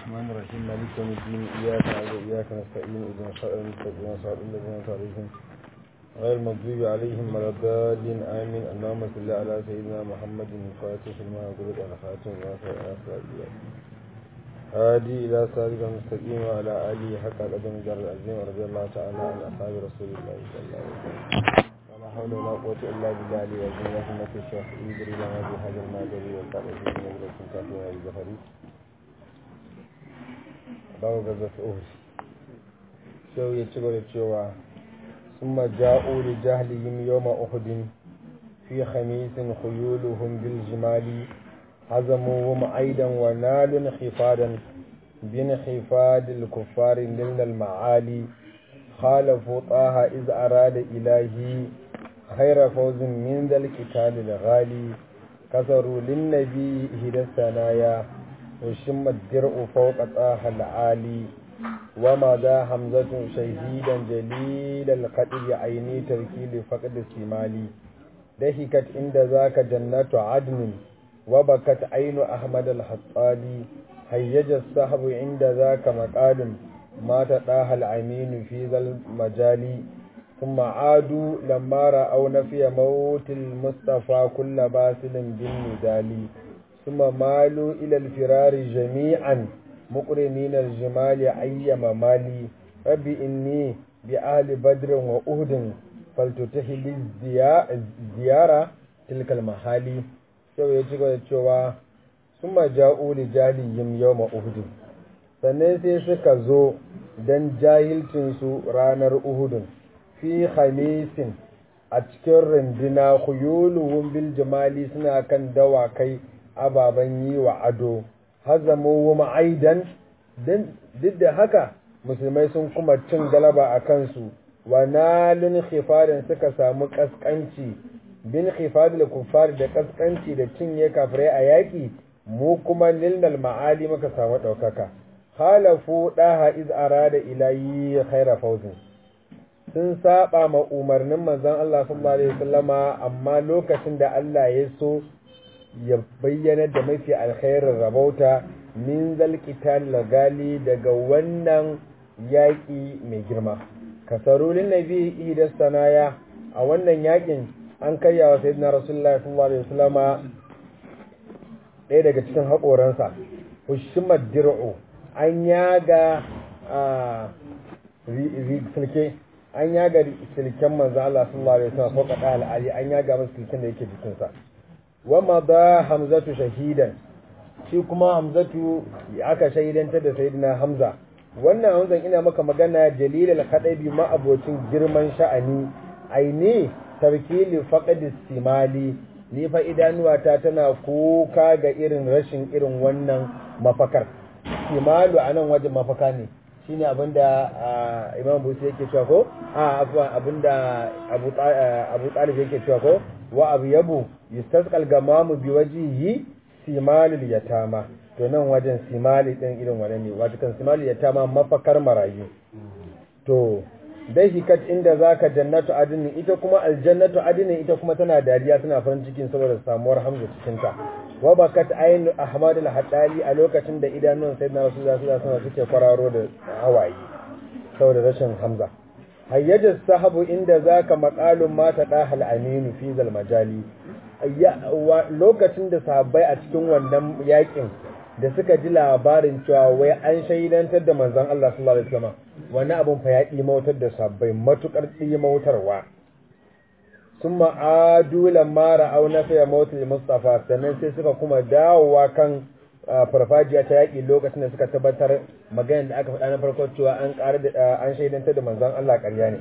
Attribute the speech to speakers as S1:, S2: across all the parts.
S1: الرحمن الرحيم مالك يوم الدين إياك نعبد وإياك نستعين اهدنا الصراط المستقيم صراط الذين أنعمت عليهم غير المغضوب عليهم ولا الضالين آمين اللهم صل على سيدنا محمد الفاتح لما أغلق على خاتم الناصر على هادي إلى صراط المستقيم وعلى آله حق قدم جر العظيم رضي الله تعالى عن أصحاب رسول الله صلى الله عليه وسلم ولا حول ولا قوة إلا بالله العلي العظيم رحمة الشيخ إدري لنا بهذا المادري والقرآن في نظرة كافية الزهري babu gazat uhud sau ya ci gaba cewa sun maja'u da jahilihim yawma uhudin fi khamisin khuyuluhum bil jimali hazamuhum aidan wa nalun khifadan bin khifadil kuffari lil ma'ali khalafu taha iz arada ilahi khayra fawzin min dal qital al ghali kasaru lin nabi hidasanaya وشم الدرع فوق طه العالي ومضى حمزة شهيدا جليل القدر عيني تركيل فقد السمالي دهكت عند ذاك جنة عدن وبكت عين أحمد الحطالي هيج الصحب عند ذاك مقال ما تطاه العمين في ذا المجال ثم عادوا لما رأوا نفي موت المصطفى كل باسل بالندال ثم مالوا إلى الفرار جميعا مقرنين الجمال أيما مالي رب إني بأهل بدر وأهد فلتتح لي الزيارة تلك المحالي سو يجيكو يتشوى ثم جاءوا لجاليهم يوم أهد sannan sai suka zo don jahilcinsu ranar uhudun fi khamisin a cikin runduna khuyuluhum bil jamali suna kan dawakai ababen yi wa ado hazamu wa aidan duk da haka musulmai sun kuma cin galaba a kansu wa nalun khifarin suka samu kaskanci bin khifadil kuffar da kaskanci da cinye kafirai a yaƙi mu kuma nilnal ma'ali muka samu ɗaukaka halafu ɗaha iz arada ilayi khaira fauzin sun saba ma umarnin manzon Allah sallallahu alaihi wasallama amma lokacin da Allah ya so ya bayyana da mafi alkhairin rabauta min zalqital lagali daga wannan yaƙi mai girma kasarulin nabi ihdas sanaya a wannan yaƙin an karya wa sayyidina rasulullahi sallallahu alaihi wasallama ɗaya daga cikin haƙoransa hushimad dir'u an yaga silke an yaga silken manzo Allah sallallahu alaihi wasallam ko kada al'ali an yaga masa silken da yake jikinsa wama da hamzatu shahidan shi kuma hamzatu aka shahidantar da sayyidina hamza wannan hamzan ina maka magana jalilal khadabi ma abocin girman sha'ani aini tarkili faqad simali ni fa idanuwata tana kuka ga irin rashin irin wannan mafakar simalu anan wajen mafaka ne shine abinda imam busi yake cewa ko a abinda abu abu talib yake cewa ko wa abu yabu yustasqal gamamu bi wajihi simalul yatama to nan wajen simali din irin wannan ne wato kan simalul yatama mafakar marayu to dai hikat inda zaka jannatu adini ita kuma aljannatu adini ita kuma tana dariya tana farin cikin saboda samuwar hamza cikin ta wa bakat ayn ahmad al-haddali a lokacin da idanun sayyidina rasulullahi sallallahu alaihi wasallam suke kwararo da hawaye saboda rashin hamza hayyajar sahabu inda zaka maqalun mata dahal aminu fi zal majali lokacin da sahabbai a cikin wannan yakin da suka ji labarin cewa wai an shaidantar da manzon Allah sallallahu alaihi wasallam wani abun fa ya mautar da sahabbai matukar mautarwa sun ma'adu lamma ra'au na fiye mautul mustafa sannan sai suka kuma dawowa kan farfajiya ta yaƙi lokacin da suka tabbatar maganar da aka faɗa na farko cewa an ƙara da an shaidantar da manzon Allah ƙarya ne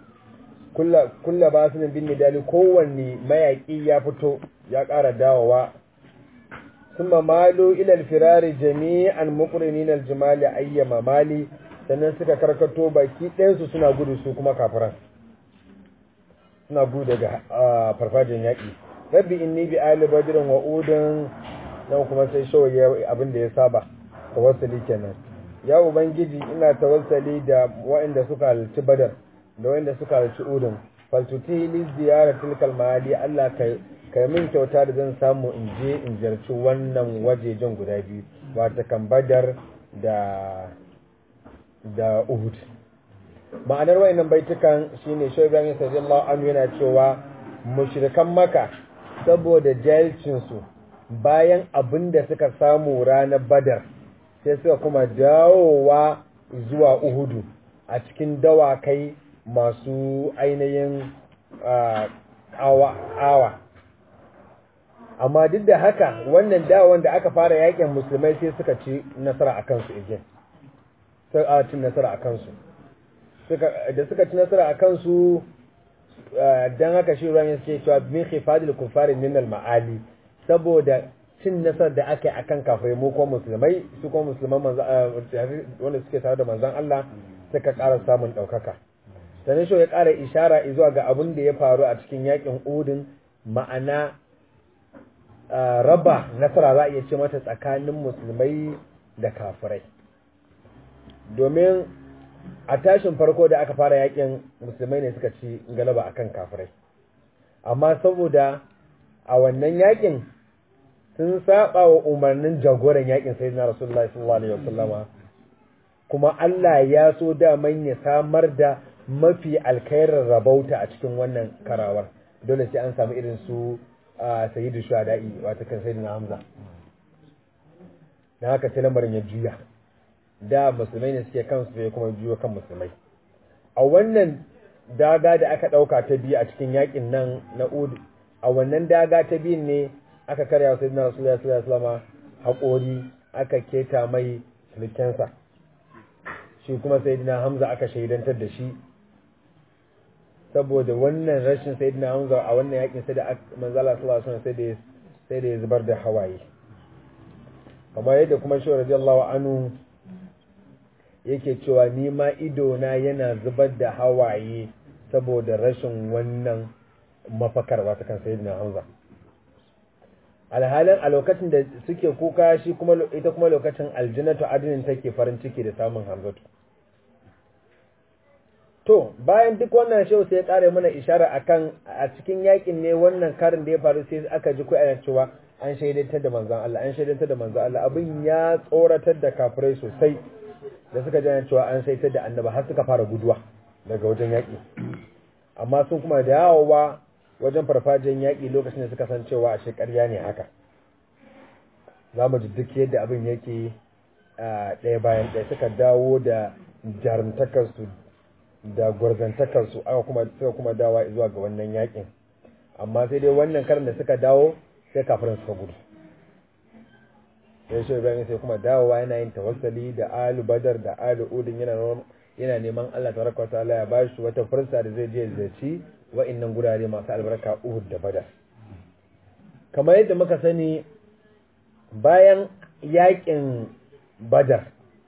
S1: kulla ba su bin nidali kowanne mayaƙi ya fito ya ƙara dawowa summa malu ila alfirari jami'an muqrinin aljimali ayyama mali sannan suka karkato baki ɗayansu suna gudu su kuma kafiran suna gudu daga farfajin yaƙi rabbi inni bi ali badrin wa udun nan kuma sai shawaye abin da ya saba tawassuli kenan ya ubangiji ina tawassali da waɗanda suka halarci badar da waɗanda suka halarci udun faltuti li ziyara tilkal mahali Allah kai kai min kyauta da zan samu in je in ziyarci wannan wajejen guda biyu wata kan badar da da Uhud ma'anar wayannan baitukan shine Shaykh Ibrahim sallallahu anhu yana cewa mushrikan Makka saboda jahilcin su bayan abin da suka samu ranar Badar sai suka kuma dawowa zuwa Uhudu a cikin dawakai masu ainihin awa awa amma duk da haka wannan dawon da aka fara yakin musulmai sai suka ci nasara a kansu again sai a ci nasara a kansu da suka ci nasara a kansu don haka shi ruwan yake cewa min khifadil kufari min al ma'ali saboda cin nasarar da aka yi akan kafirai mu ko musulmai su ko musulman wanda suke tare da manzon Allah suka ƙara samun ɗaukaka sannan shi ya ƙara ishara zuwa ga abin da ya faru a cikin yakin udin ma'ana raba nasara za a iya ce mata tsakanin musulmai da kafirai domin a tashin farko da aka fara yakin musulmai ne suka ci galaba akan kafirai amma saboda a wannan yakin sun saba wa umarnin jagoran yakin sai na rasulullahi sallallahu alaihi wasallama kuma Allah ya so daman ya samar da mafi alkhairar rabauta a cikin wannan karawar dole sai an samu irin su a sayyidu shuhada'i wata kan sayyidina hamza na haka sai lamarin ya juya da musulmai ne suke kansu sai kuma juyo kan musulmai a wannan daga da aka dauka ta biyu a cikin yakin nan na ud a wannan daga ta biyun ne aka karya sayyidina rasulullahi sallallahu alaihi wasallam haƙori aka keta mai sulkensa shi kuma sayyidina hamza aka shaidantar da shi saboda wannan rashin sayyidina hamza a wannan yakin sai da manzala sallallahu alaihi wasallam sai da sai da ya zubar da hawaye kamar yadda kuma shi radiyallahu anhu yake cewa ni ma ido na yana zubar da hawaye saboda rashin wannan mafakar wata kan sayyidina hamza alhalin a lokacin da suke kuka shi kuma ita kuma lokacin aljannatu adinin take farin ciki da samun hamzatu to bayan duk wannan shehu sai ya kare mana ishara akan a cikin yakin ne wannan karin da ya faru sai aka ji kuwa cewa an shaidantar da manzon Allah an shaidantar da manzon Allah abin ya tsoratar da kafirai sosai da suka ji cewa an shaidantar da annaba har suka fara guduwa daga wajen yaki amma sun kuma dawowa wajen farfajiyar yaƙi lokacin da suka san cewa a shekarya ne haka za mu ji duk yadda abin yake ɗaya bayan ɗaya suka dawo da jarumtakarsu da gwarzantakarsu aka kuma suka kuma dawa zuwa ga wannan yaƙin amma sai dai wannan karin da suka dawo sai kafirin suka gudu sai shi ibrahim sai kuma dawowa yana yin tawassali da alu badar da alu udin yana yana neman Allah tabaraka ta'ala ya bashi wata fursa da zai je zaci wa'annan gurare masu albarka Uhud da Badar kamar yadda muka sani bayan yakin Badar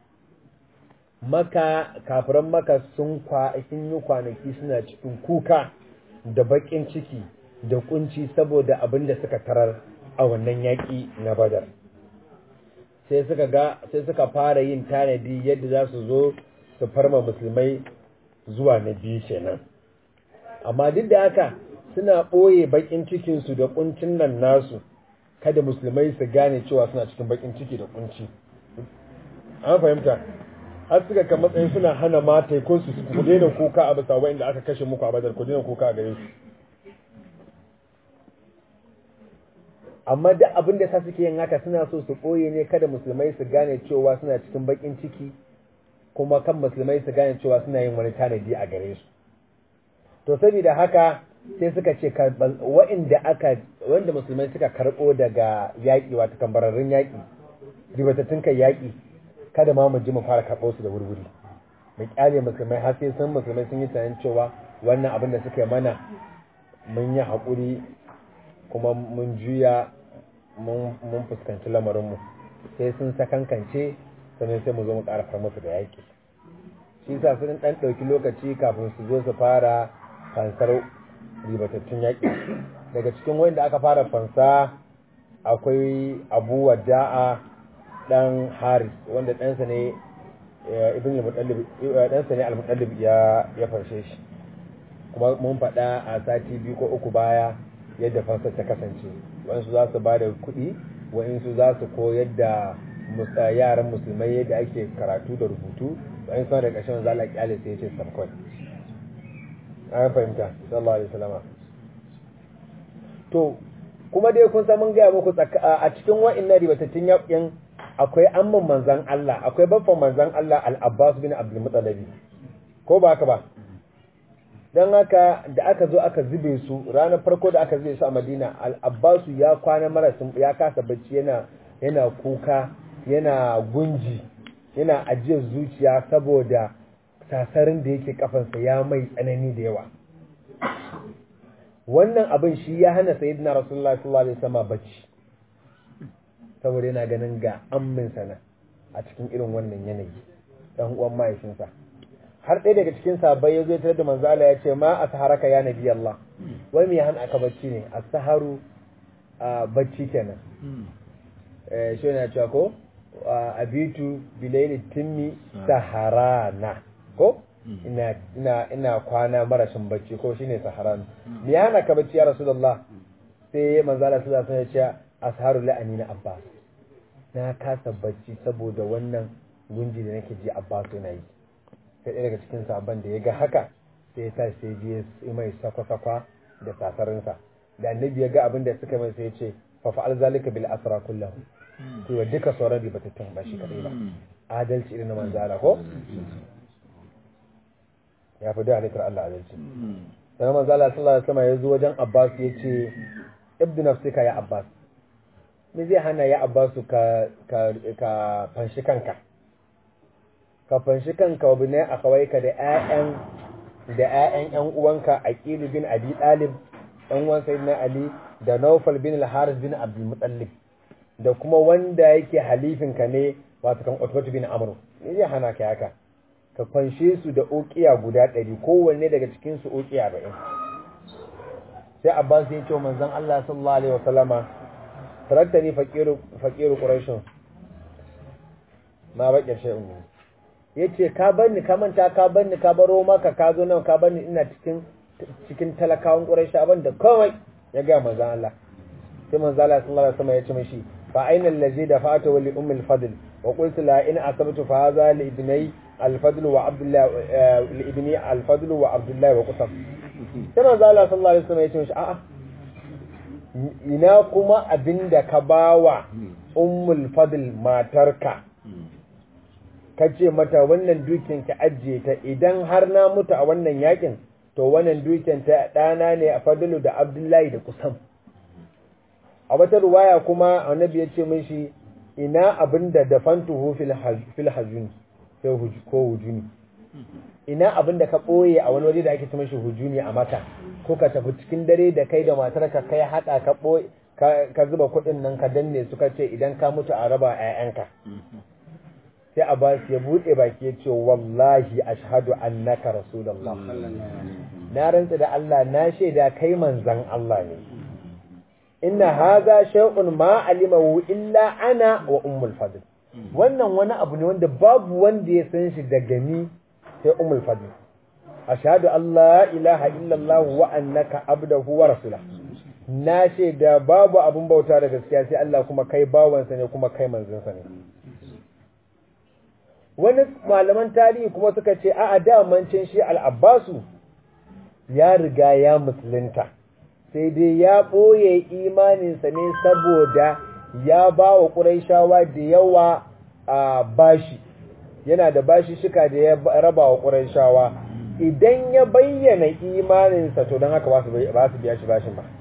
S1: maka kafiran maka sun kwa sun yi kwanaki suna cikin kuka da bakin ciki da kunci saboda abin da suka tarar a wannan yaki na Badar sai suka ga sai suka fara yin tanadi yadda za su zo su farma musulmai zuwa na biyu kenan amma duk da haka suna ɓoye bakin cikinsu da kuncin nan nasu kada musulmai su gane cewa suna cikin bakin ciki da kunci an fahimta har suka kan matsayin suna hana mata ko su ku daina kuka a bisa wa'inda aka kashe muku a badar ku daina kuka a gare su amma duk abin da sa suke yin haka suna so su ɓoye ne kada musulmai su gane cewa suna cikin bakin ciki kuma kan musulmai su gane cewa suna yin wani tanadi a gare su to saboda haka sai suka ce wa'inda aka wanda musulmai suka karɓo daga yaƙi wata kambararrun yaƙi ribatattun kai yaƙi kada ma mu ji mu fara karɓo su da wurwuri mu kyale musulmai har sai sun musulmai sun yi tunanin cewa wannan abin da suka yi mana mun yi haƙuri kuma mun juya mun fuskanci lamarinmu sai sun sakankance sannan sai mu zo mu ƙara far musu da yaƙi shi sa sun ɗan ɗauki lokaci kafin su zo su fara fansar ribatattun yaƙi daga cikin wanda aka fara fansa akwai abu wada'a ɗan haris wanda ɗansa ne ibn ɗansa ne al-mutallib ya ya farshe shi kuma mun faɗa a sati biyu ko uku baya yadda fansar ta kasance waɗansu za su ba da kuɗi waɗansu za su koyar da yaran musulmai yadda ake karatu da rubutu bayan sama da ƙarshen manzo Allah kyale sai ya ce sabkon an fahimta sallallahu alaihi wasallam to kuma dai kun san mun gaya muku a cikin wa'annan ribatattun yaƙin akwai amman manzan Allah akwai babban manzan Allah al-Abbas bin Abdul Muttalib ko ba haka ba dan haka da aka zo aka zube su ranar farko da aka zube su a Madina al-Abbas ya kwana marasin ya kasa bacci yana yana kuka yana gunji yana ajiyar zuciya saboda sasarin da yake kafansa ya mai tsanani da yawa wannan abin shi ya hana sayyidina rasulullahi sallallahu alaihi wasallam bacci saboda yana ganin ga ammin sana a cikin irin wannan yanayi dan uwan mahaifinsa har ɗaya daga cikin sahabbai ya zo tare da manzo Allah ya ce ma asharaka ya nabi Allah wai me ya hana aka bacci ne as-saharu bacci kenan eh shi ne cewa ko abitu bilaili timmi saharana ko ina ina ina kwana marashin bacci ko shine saharan me ya hana ka bacci ya rasulullah sai manzo Allah sallallahu alaihi wasallam ya ce asharu la'ani na abbas na kasa bacci saboda wannan gunji da nake ji abbas yana yi sai ɗaya daga cikin sabon da ya ga haka sai ya sa sai je mai sakwa-sakwa da sasarinsa da annabi ya ga abin da suka mai sai ya ce fa fa'al zalika bil asra kullahu to wa duka sauran ribatattun ba shi kadai ba adalci irin na manzara ko ya fi da halittar Allah adalci sannan manzala sallallahu alaihi wasallam ya zo wajen abbas ya ce ibnu nafsika ya abbas me zai hana ya abbasu ka ka ka fanshi kanka ka fanshi kanka wa binai a kawai ka da ƴaƴan da ƴaƴan ƴan uwanka aqil bin abi talib ɗan uwan sayyidina ali da nawfal bin al-haris bin abdul muttalib da kuma wanda yake halifin ka ne wato kan utbatu bin amr me zai hana ka haka ka fanshe su da uqiya guda ɗari kowanne daga cikin su uqiya 40 sai abbas ya ce manzon Allah sallallahu alaihi wasallama taraktani faqiru faqiru quraish ma baƙin shay'un yace ka banni ka manta ka banni ka baro maka ka zo nan ka banni ina cikin cikin talakawan quraish abin da komai ya ga manzon Allah sai manzon Allah sallallahu alaihi wasallam ya ce mishi fa aina allazi dafa'tu wa li ummi al-fadl wa qultu la in asabtu fa hadha li ibnai al-fadl wa abdullah li ibni al-fadl wa abdullah wa qusam sai manzon Allah sallallahu alaihi wasallam ya ce mishi a'a ina kuma abinda ka bawa ummul fadl matarka ka ce mata wannan dukin ki ajiye ta idan har na mutu a wannan yakin to wannan dukin ta ɗana ne a fadlu da abdullahi da kusan a wata ruwaya kuma annabi ya ce mishi ina abinda da fantuhu fil hajuni sai ko hujuni ina abinda ka ɓoye a wani waje da ake ce mishi hujuni a mata ko ka tafi cikin dare da kai da matarka kai haɗa ka ɓoye ka zuba kuɗin nan ka danne suka ce idan ka mutu a raba 'ya'yanka sai Abbas ya buɗe baki ya ce wallahi ashhadu annaka rasulullah na rantsa da Allah na shaida kai manzon Allah ne inna hadha shay'un ma alimahu illa ana wa ummul fadl wannan wani abu ne wanda babu wanda ya san shi daga ni sai ummul fadl ashhadu an la ilaha illallah wa annaka abduhu wa rasuluh na shaida babu abun bauta da gaskiya sai Allah kuma kai bawansa ne kuma kai manzonsa ne wani malaman tarihi kuma suka ce a damancin shi al'abbasu ya riga ya musulunta sai dai ya ɓoye imaninsa ne saboda ya ba wa ƙuraishawa da yawa a bashi yana da bashi shika da ya raba wa ƙuraishawa idan ya bayyana imaninsa to don haka ba su biya shi bashin ba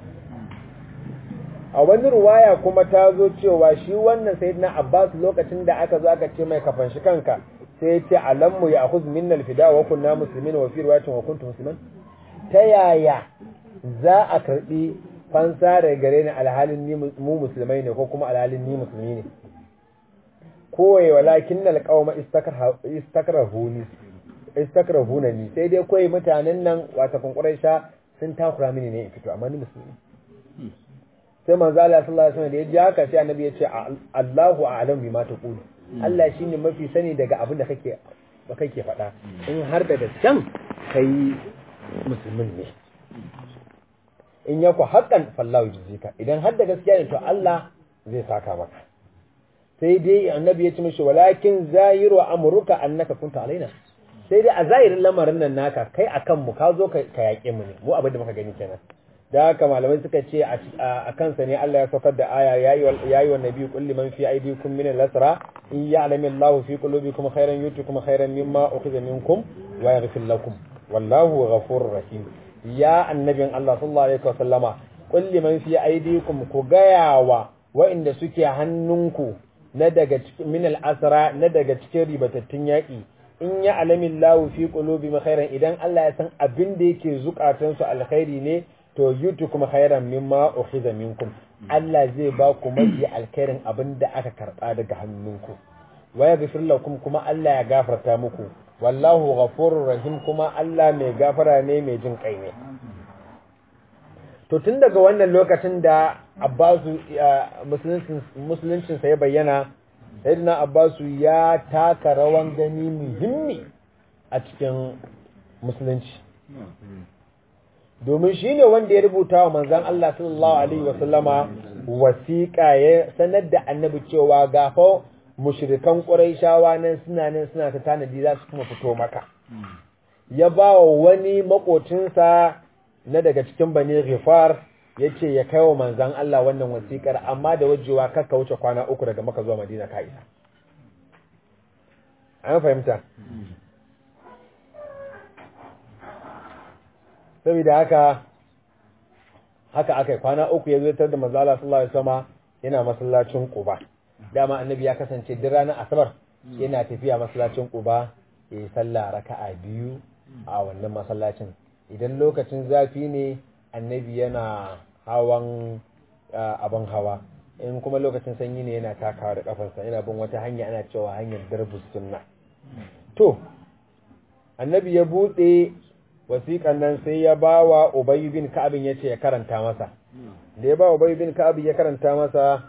S1: a wani ruwaya kuma ta zo cewa shi wannan sayyidina Abbas lokacin da aka zo aka ce mai kafan shi kanka sai ya ce alammu ya akhuz minna alfida wa kunna muslimin wa fi riwayatin wa kuntum musliman ta yaya za a karbi fansa daga gare ni alhalin ni mu musulmai ne ko kuma alhalin ni musulmi ne kowai walakin nal qauma istakrahuni istakrahunani sai dai koyi mutanen nan wata kunkurai sha sun takura mini ne fito amma ni musulmi sai manzo Allah sallallahu alaihi wasallam da ya ji haka sai annabi ya ce Allahu a'lam bima taqulu Allah shine mafi sani daga abin da kake ba kake faɗa in har da gaskan kai musulmin ne in yaku haqqan fallahu yujzika idan har da gaskiya ne to Allah zai saka maka sai dai annabi ya ce mishi walakin zahiru amruka annaka kunta alaina sai dai a zahirin lamarin nan naka kai akan mu ka zo ka yaƙe mu ne mu abin da muka gani kenan da haka malamai suka ce a kansa ne Allah ya saukar da aya yayi wa nabi kulli man fi aydikum min al-asra in ya'lamu Allahu fi qulubikum khairan yutikum khairan mimma ukhidha minkum wa yaghfir lakum wallahu ghafurur rahim ya annabin Allah sallallahu alaihi wasallama kulli man fi aydikum ku gayawa wa'inda suke hannunku na daga cikin min al-asra na daga cikin ribatattun yaki in ya alamin lahu fi qulubi khairan idan Allah ya san abin da yake zukatansu alkhairi ne to yutu kuma khairan mimma ukhiza minkum Allah zai ba ku mafi alkhairin abin da aka karba daga hannunku wa yaghfir lakum kuma Allah ya gafarta muku wallahu ghafurur rahim kuma Allah mai gafara ne mai jin kai ne to tun daga wannan lokacin da Abbasu musuluncin sa ya bayyana sayyidina Abbasu ya taka rawan gani muhimmi a cikin musulunci domin shi ne wanda ya rubuta wa manzan Allah sallallahu Alaihi wasallama wasiƙa ya sanar da annabi cewa gafa mushrikan ƙuraishawa nan suna nan suna ta tanadi za su kuma fito maka ya ba wa wani makocinsa na daga cikin bani ghifar ya ce ya kai wa manzan Allah wannan wasiƙar amma da wajewa kakka wuce kwana uku daga maka zuwa madina ka isa an fahimta saboda haka haka aka kwana uku ya zo da manzala sallallahu alaihi wasallam yana masallacin Quba dama annabi ya kasance duk ranar asabar yana tafiya masallacin Quba ya yi sallah raka'a biyu a wannan masallacin idan lokacin zafi ne annabi yana hawan abin hawa in kuma lokacin sanyi ne yana takawa da kafarsa yana bin wata hanya ana cewa hanyar darbus sunna to annabi ya bude wasiƙan nan sai ya ba wa Ubayy bin Ka'ab ya ce ya karanta masa. Da ya ba Ubayy bin Ka'ab ya karanta masa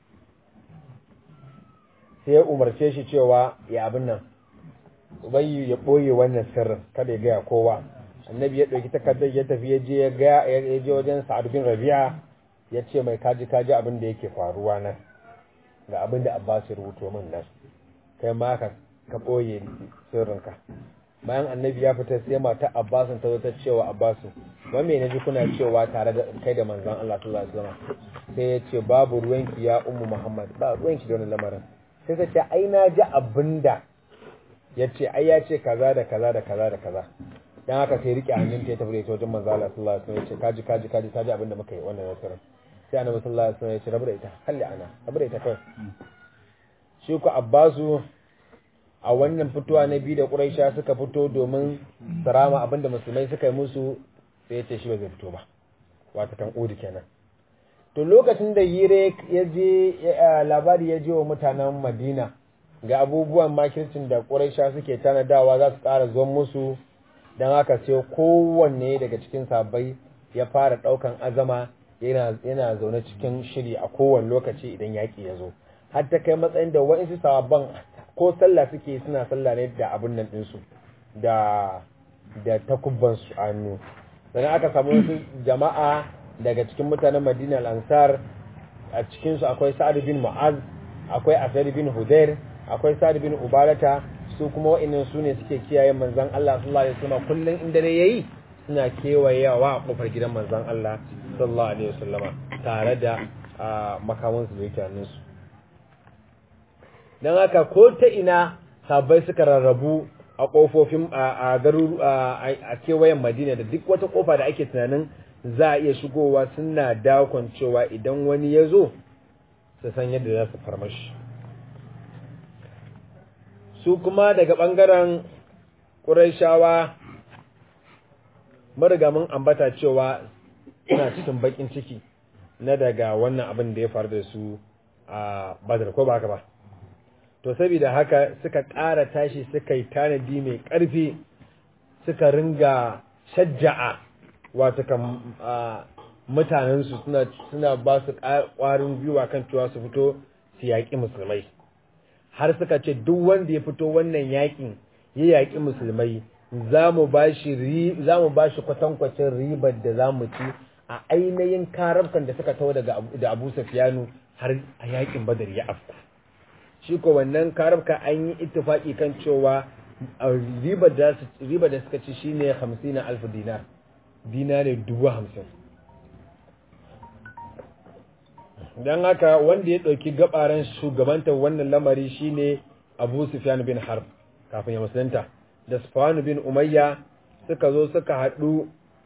S1: sai ya umarce shi cewa ya abin nan. Ubayy ya ɓoye wannan sirrin kada ya gaya kowa. Annabi ya ɗauki takardar ya tafi ya je ya ga ya je wajen Sa'ad bin Rabi'a ya ce mai kaji kaji abin da yake faruwa nan. Ga abin da Abbas ya rubuto min nan. Kai ma ka ka ɓoye sirrinka. bayan annabi ya fita sai mata abbasin ta zo ta cewa abbasu wani mai naji kuna cewa tare da kai da manzon Allah sallallahu alaihi wasallam sai ya ce babu ruwanki ya ummu muhammad ba ruwanki da wani lamarin sai ta ce ai na ji abinda ya ce ai ya ce kaza da kaza da kaza da kaza dan haka sai rike hannun ta tafi da ita wajen manzon Allah sallallahu alaihi wasallam ya ce kaji kaji kaji kaji abinda muka yi wannan nasarar sai annabi sallallahu alaihi wasallam ya ce rabu da ita halli ana rabu da ita kawai shi ku abbasu a wannan fitowa na biyu da ƙuraisha suka fito domin sarama abinda musulmai suka yi musu sai ya ce shi ba zai fito ba wata kan udi kenan to lokacin da hire ya je labari ya je wa mutanen madina ga abubuwan makircin da ƙuraisha suke tanadawa za su ƙara zuwan musu don haka sai kowanne daga cikin sabai ya fara ɗaukan azama yana zaune cikin shiri a kowane lokaci idan yaƙi ya zo har ta kai matsayin da wa'insu sababban ko sallah suke suna sallah ne da abin nan ɗinsu da da takubbansu a hannu sannan aka samu wasu jama'a daga cikin mutanen madina al-ansar a cikinsu akwai sa'ad bin mu'az akwai asad bin hudair akwai sa'ad bin ubarata su kuma wa'annan su ne suke kiyaye manzon Allah sallallahu alaihi wasallam kullun inda ne yayi suna kewayewa a kofar gidan manzon Allah sallallahu alaihi wasallama tare da makamansu da yake hannunsu don haka ko ta ina sabai suka rarrabu a kofofin a garu a kewayen madina da duk wata kofa da ake tunanin za a iya shigowa suna dakon cewa idan wani ya zo su san yadda za su farmashi su kuma daga ɓangaren ƙuraishawa mariga mun ambata cewa suna cikin baƙin ciki na daga wannan abin da ya faru da su a badar ko ba haka ba to saboda haka suka ƙara tashi suka yi tanadi mai ƙarfi suka ringa shajja'a wato kan mutanensu suna suna ba su ƙwarin gwiwa kan cewa su fito su yaƙi musulmai har suka ce duk wanda ya fito wannan yaƙin ya yaƙi musulmai za mu ba shi kwatankwacin ribar da za mu ci a ainihin karabkan da suka tawo daga da abu safiyanu har a yaƙin badar ya afku shi ko wannan karabka an yi ittifaki kan cewa riba da riba da suka ci shine 50 alf dinar dinare dubu hamsin don haka wanda ya ɗauki gabaran shugabantar wannan lamari shine abu sufyan bin harb kafin ya musulunta da sufyan bin umayya suka zo suka haɗu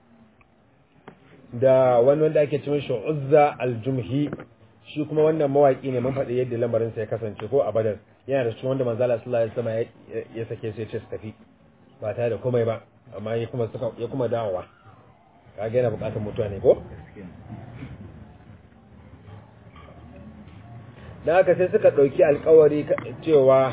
S1: da wani wanda ake cin shi uzza aljumhi shi kuma wannan mawaki ne mun faɗi yadda lamarinsa ya kasance ko a badar yana da cikin wanda manzala sallallahu alaihi wasallam ya sake su ya ce su tafi ba tare da komai ba amma ya kuma suka ya kuma dawowa kaga yana buƙatar mutuwa ne ko da haka sai suka ɗauki alkawari cewa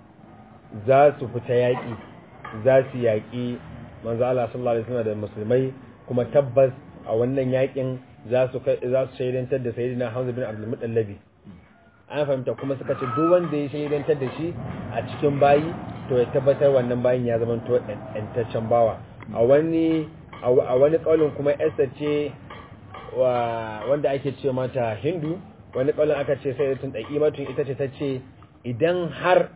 S1: za su fita yaƙi za su yaƙi manzo Allah sallallahu alaihi wasallam da musulmai kuma tabbas a wannan yaƙin za su za su shaidantar da sayyidina Hamza bin Abdul Muttalib an fahimta kuma suka ce duk wanda ya shaidantar da shi a cikin bayi to ya tabbatar wannan bayin ya zama to ɗantaccen bawa a wani a wani kaulin kuma Esther ce wanda ake ce mata Hindu wani kaulin aka ce sai tun ɗaki matun ita ce ta ce idan har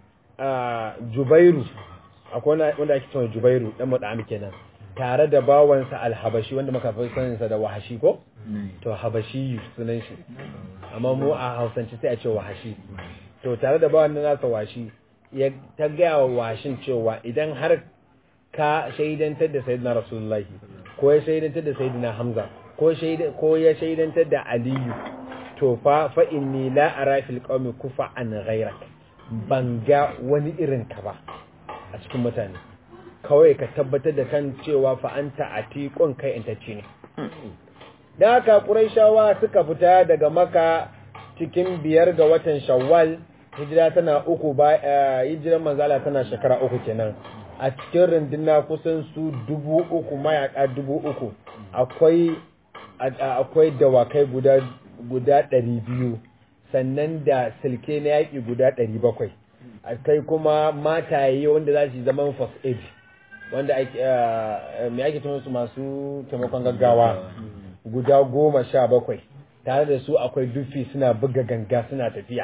S1: Jubairu akwai wanda ake cewa Jubairu dan mudami kenan tare da bawansa alhabashi wanda muka fi saninsa da wahashi ko to habashi sunan shi amma mu a hausance sai a ce wahashi to tare da bawan nan nasa washi ya ta gaya wa washin cewa idan har ka shaidantar da sayyidina rasulullahi ko ya shaidantar da sayyidina hamza ko ko ya shaidantar da aliyu to fa fa inni la ara fil qaumi kufa an ghayrak ban ga wani irin ka ba a cikin mutane kawai ka tabbatar da kan cewa fa anta atiqun kai intacce ne da haka quraishawa suka fita daga maka cikin biyar ga watan shawwal hijira tana uku ba hijiran manzala tana shekara uku kenan a cikin runduna kusan su dubu uku mayaka dubu uku akwai akwai dawakai guda guda ɗari biyu sannan da silke na yaƙi guda ɗari bakwai kai kuma mataye wanda za su zaman first aid wanda mai ake tun su masu taimakon gaggawa guda goma sha bakwai tare da su akwai dufi suna buga ganga suna tafiya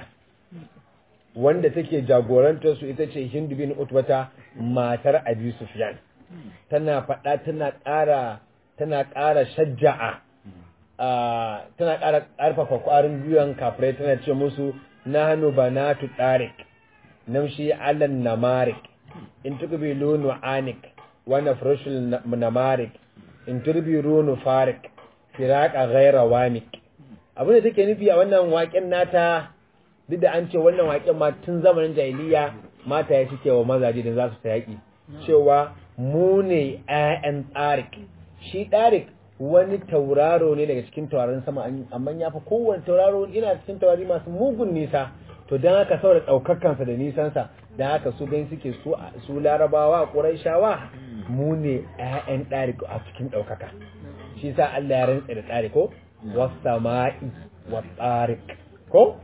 S1: wanda take jagorantar su ita ce hindu bin utbata matar abi sufyan tana faɗa tana ƙara tana ƙara shajja'a tana ƙara ƙarfafa ƙwarin gwiwan kafirai tana ce musu na hannu ba na tu ɗarik namshi alan namarik in tukbilu nu'anik wa nafrashul namarik in turbiru nufarik firaka ghaira wamik abin da take nufi a wannan waƙen nata duk da an ce wannan waƙen ma tun zamanin jahiliya mata ya suke wa mazaje da za su ta yaƙi cewa mu ne 'ya'yan tsarik shi tsarik wani tauraro ne daga cikin taurarin sama amma ya fi kowane tauraro ina cikin taurari masu mugun nisa to don haka saboda ɗaukakansa da nisansa don haka su gani suke su larabawa ƙuraishawa mu ne 'ya'yan ɗari a cikin ɗaukaka shi sa Allah ya rantsa da ɗari ko wasama'i wa tsarik ko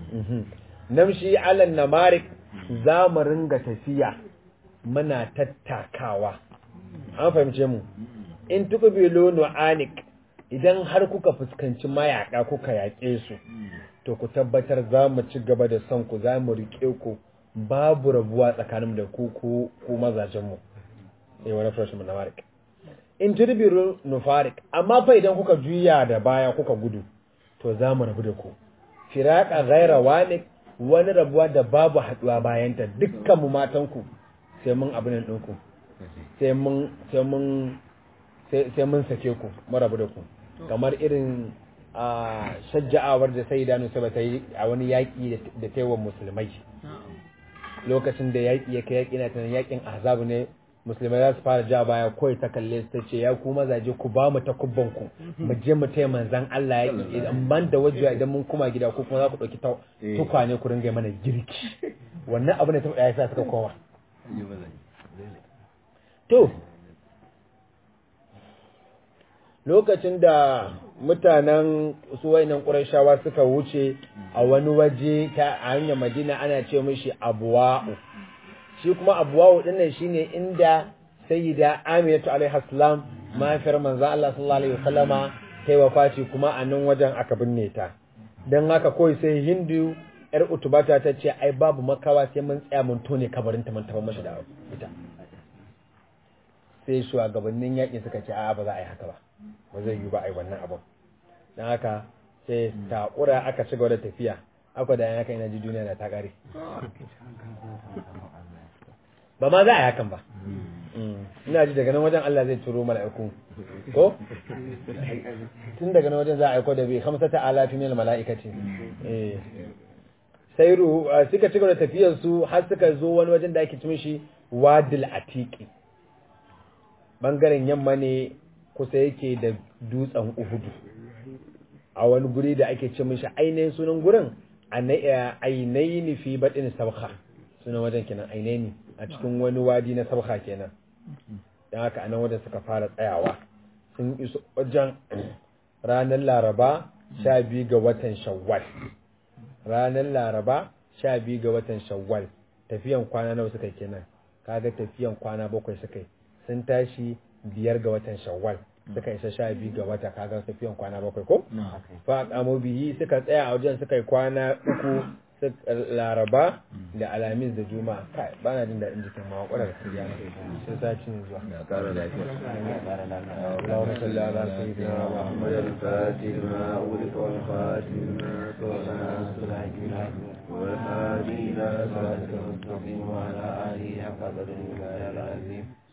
S1: namshi alan namarik za mu ringa tafiya muna tattakawa an fahimce mu in tuka bilo nu'anik idan har kuka fuskanci mayaka kuka yaƙe su to ku tabbatar za mu ci gaba da son ku za mu riƙe ku babu rabuwa tsakanin da ku ku ku mazajenmu sai wani freshman na marik in turbiru nufarik amma fa idan kuka juya da baya kuka gudu to za mu rabu da ku firaka ghaira wanik wani rabuwa da babu haduwa bayanta dukkan mu matan ku sai mun abin ɗinku sai mun sai mun sai mun sake ku mu rabu da ku kamar irin a shajja'awar da sai idanu sai ta yi a wani yaƙi da ta yi wa musulmai lokacin da yaƙi ya kai yaƙi na tunan yaƙin azabu ne musulmai za su fara ja baya kawai ta kalle su ta ce ya ku mazaje ku ba mu takubban ku mu je mu taya manzan Allah yaƙi idan ban da wajiya idan mun kuma gida ko kuma za ku ɗauki tukwane ku ringa mana girki wannan abu ne ta ya sa suka koma to lokacin da mutanen su wainan ƙurashawa suka wuce a wani waje ta a hanyar madina ana ce mishi abuwa'u shi kuma abuwa'u dinnan shine inda sayyida aminatu alaihi salam mahaifiyar manzon Allah sallallahu alaihi wasallama ta yi wafati kuma a nan wajen aka binne ta don haka kawai sai hindu yar utubata ta ce ai babu makawa sai mun tsaya mun tone kabarin ta mun taɓa mashi da ita sai shugabannin yaƙi suka ce a ba za a yi haka ba ba zai yi ba a yi wannan abin don haka sai taƙura aka ci gaba da tafiya aka da yanka ina ji duniya da ta ƙare ba ma za a yi hakan ba ina ji daga nan wajen Allah zai turo mala'iku ko tun daga nan wajen za a aiko da bai hamsa ta alafi min mala'ikati eh sai ru suka ci gaba da tafiyar su har suka zo wani wajen da ake cin shi wadil atiqi bangaren yamma ne kusa yake da dutsen uhudu a wani guri da ake ce mishi ainihin sunan gurin ainihin fi baɗin sabha sunan wajen kenan ainihin a cikin wani wadi na sabha kenan don haka anan wajen suka fara tsayawa sun iso wajen ranar laraba sha biyu ga watan shawwal ranar laraba sha biyu ga watan shawwal tafiyan kwana nawa suka kenan kaga tafiyan kwana bakwai suka yi sun tashi biyar ga watan shawwal suka isa sha biyu ga wata kaga tafiyan kwana bakwai ko fa kamo biyi suka tsaya a wajen suka yi kwana uku laraba da alamis da juma'a kai ba na jin daɗin jikin ma kwarar kariya sai sati ne zuwa اللهم صل على سيدنا محمد
S2: الفاتح ما أغلق والخاتم ما سبق والهادي إلى صراطك المستقيم وعلى آله حق قدره العظيم